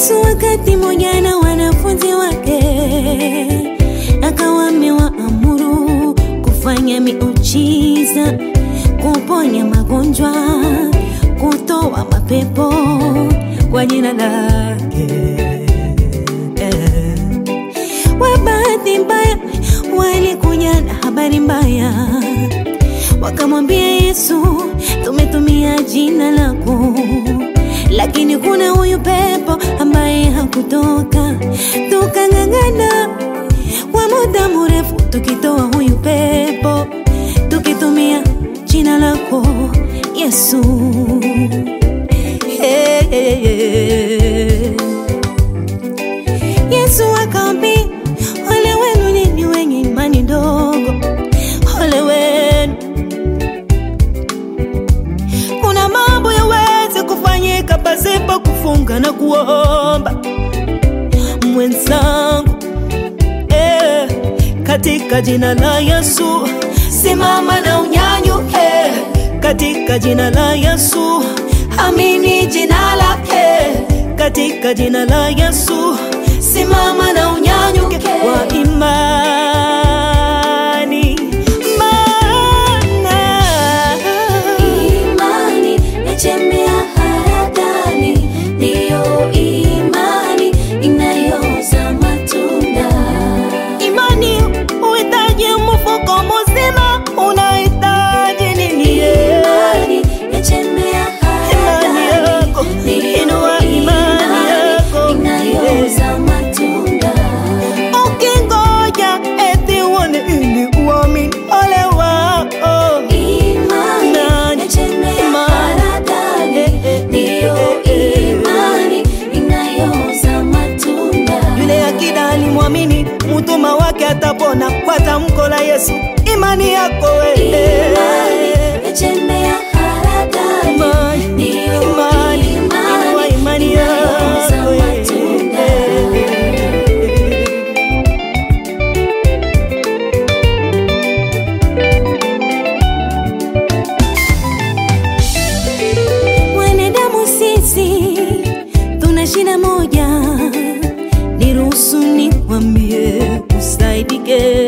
Yesu wakati moja na wanafunzi wake akawa amewaamuru kufanya miujiza, kuponya magonjwa, kutoa mapepo kwa jina lake. Eh. Wa bahati mbaya walikuja na habari mbaya, wakamwambia Yesu, tumetumia jina lako lakini kuna huyu pepo ambaye hakutoka. Tukang'ang'ana kwa muda mrefu tukitoa huyu pepo, tukitumia jina lako Yesu. Hey, hey, hey. Yesu akaambia, ole wenu ninyi wenye imani ndogo, ole wenu kuna mambo yaweze kufanyika pasipo kufunga na kuomba. Mwenzangu, eh, katika jina la Yesu simama na unyanyuke, katika jina la Yesu amini jina lake, katika jina la Yesu simama na unyanyuke kwa imani maana Imani yachemea haradani, ndiyo imani inayozaa matunda. Imani uhitaji mfuko mzima, unahitaji nini? Imani yachemea Imani yako, haradani, ndiyo inua imani yako. inayozaa matunda. Ukingoja eti uone ili uamini, ole wako. Imani Imani, yachemea imani. haradani, Eh, eh, ndiyo eh, eh. imani inayozaa matunda. Yule akida alimwamini mtuma wake atapona kwa tamko la Yesu. Imani yako wewe Imani yachemea haradani, Imani, ndiyo imani, inua imani inayozaa yako matunda. Wanadamu sisi tuna shida moja, niruhusu nikwambie usaidike.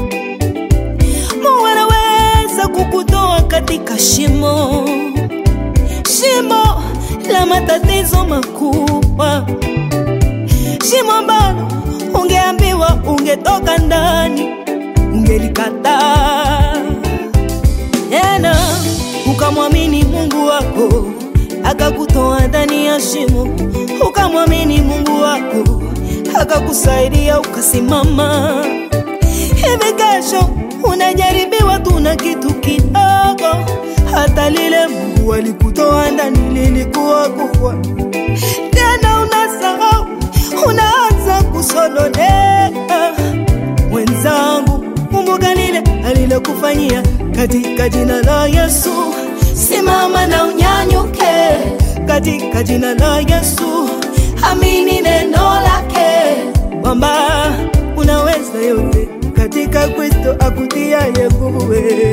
Mungu anaweza kukutoa katika shimo, shimo la matatizo makubwa, shimo ambalo ungeambiwa ungetoka ndani, ungelikataa tena ukamwamini Mungu wako akakutoa ndani ya shimo, ukamwamini Mungu wako akakusaidia ukasimama. Hivi kesho unajaribiwa tu na kitu kidogo, hata lile Mungu alikutoa ndani lilikuwa kubwa, tena unasahau, unaanza kusononeka mwenzangu, kumbuka lile alilokufanyia katika jina la Yesu. Simama na unyanyuke katika jina la Yesu, amini neno lake kwamba unaweza yote katika Kristo akutiaye nguvu.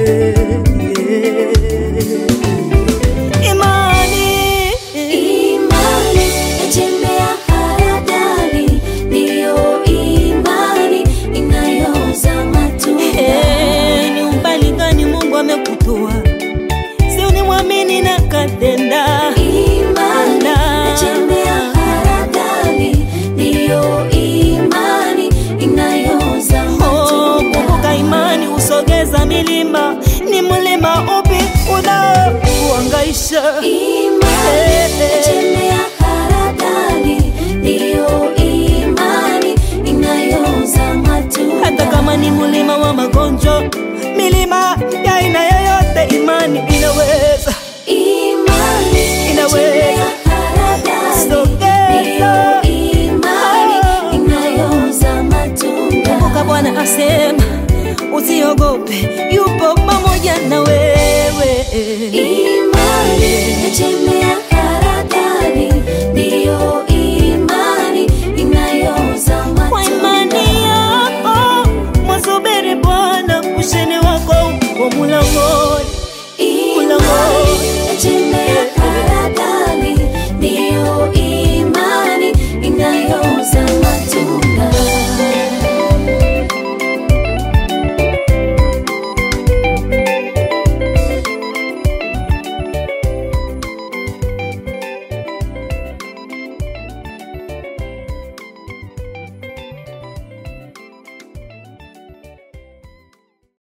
Imani Imani yachemea haradani, ndiyo imani inayozaa matunda. Eh, ni umbali gani Mungu amekutoa? Si unimwamini na katenda. Imani yachemea haradani, ndiyo imani inayozaa Oh, matunda. kumbuka imani usogeza milima. Ni mlima upi unaokuhangaisha? Imani yachemea haradani, ndiyo imani inayozaa matunda. Hata kama ni mlima wa magonjwa, milima ya aina yoyote, imani inaweza Imani Inaweza. yachemea haradani, sogeza. ndiyo imani inayozaa matunda. Kumbuka Bwana asema usiogope, yupo pamoja na wewe. Imani yachemea